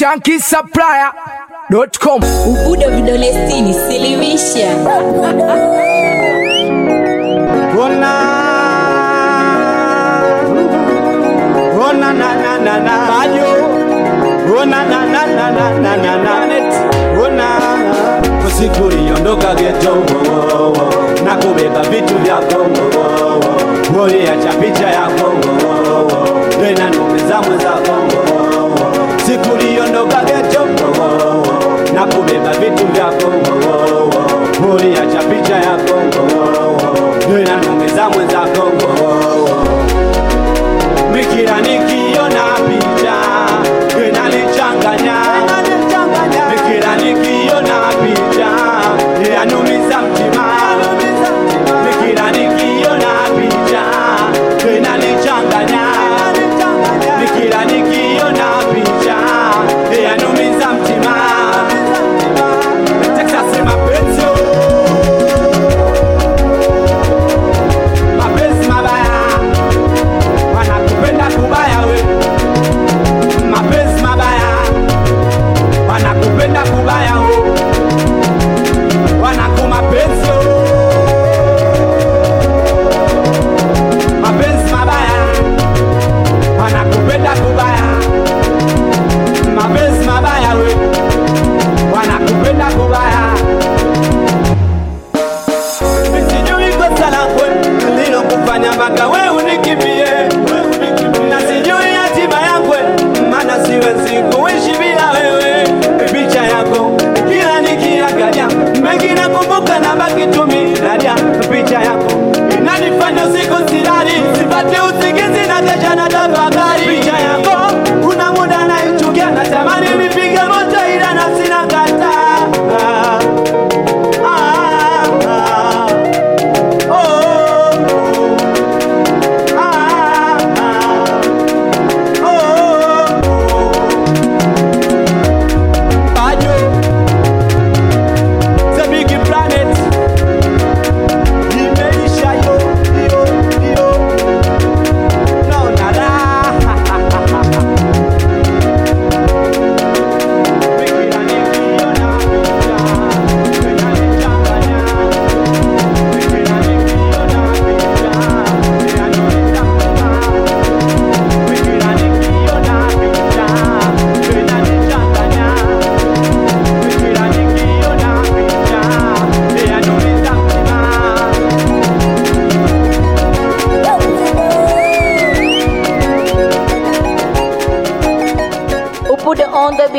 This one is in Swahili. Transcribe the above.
shankisupplier.com. Ubudo vidole sitini, silimisha. Ona Ona na na na na Bajo Ona na na na na na na na Ona Usiku uliondoka geto wo, wo, wo. na kubeba vitu vyako wo, wo, wo. uliacha picha yako wo, wo, wo. tena nume za mwenzako wo, wo, wo. siku uliondoka geto wo, wo, wo. na kubeba vitu vyako wo, wo, wo. uliacha picha yako wo, wo, wo. tena nume za mwenzako wo, wo, wo. Mikira nikiona picha inanichanganya, Mikira nikiona picha yanumiza mtima, Mikira nikiona picha inanichanganya, Mikira nikiona picha yanumiza mtima. Texas mapenzi oh. mapenzi mabaya wanakupenda kubaya we mapenzi mabaya wanakupenda kubaya o wanakumapenzi o mapenzi mabaya wanakupenda kubaya mapenzi mabaya we wanakupenda kubaya sijui kosa lako lilokufanya mpaka we unikimbie, na sijui hatima yako, maana siwezi kuishi bila wewe. Picha yako kila nikiangalia, mengi nakumbuka na baki tu minalia. Picha yako inanifanya usiku silali, sipate usingizi na kesha na tafakari. Picha yako kuna muda naichukia, natamani nipige moto ila na sina kataa. Ah, ah, ah. Oh, ah, ah, oh, Bajo, the big planet, imeisha yo, yo, yo. No, nada. Fikira nikiona picha, inanichanganya. Ubudo on the beat.